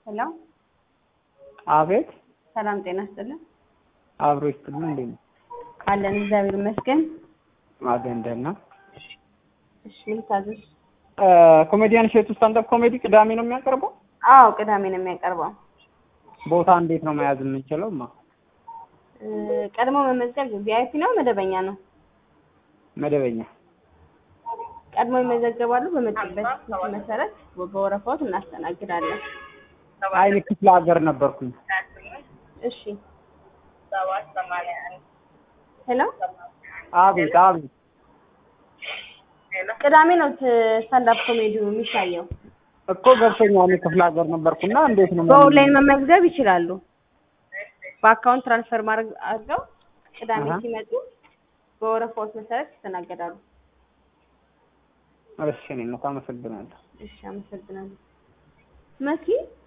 ሄሎ አቤት ሰላም ጤና ይስጥልን። አብሮ ይስጥልን። እንዴት ነው? አለን እግዚአብሔር ይመስገን። አገንደና እሺ ምን ልታዘዝ? ኮሜዲያን እሸቱ ስታንዳፕ ኮሜዲ ቅዳሜ ነው የሚያቀርበው። አዎ ቅዳሜ ነው የሚያቀርበው። ቦታ እንዴት ነው መያዝ የምንችለው? ማ እ፣ ቀድሞ መመዝገብ ቪአይፒ ነው መደበኛ ነው? መደበኛ ቀድሞ ይመዘገባሉ። በመጡበት መሰረት በወረፋዎት እናስተናግዳለን። አይኔ ክፍለ ሀገር ነበርኩኝ። እሺ ሄሎ አቤት አቤት ቅዳሜ ነው ስታንዳፕ ኮሜዲው የሚታየው። እኮ ገብቶኛል። እኔ ክፍለ ሀገር ነበርኩና እንዴት ነው በኦንላይን መመዝገብ ይችላሉ። በአካውንት ትራንስፈር ማድረግ አድርገው ቅዳሜ አሃ። ሲመጡ በወረፋዎች መሰረት ይስተናገዳሉ። እሺ እኔ ነው አመሰግናለሁ። እሺ አመሰግናለሁ። መሲ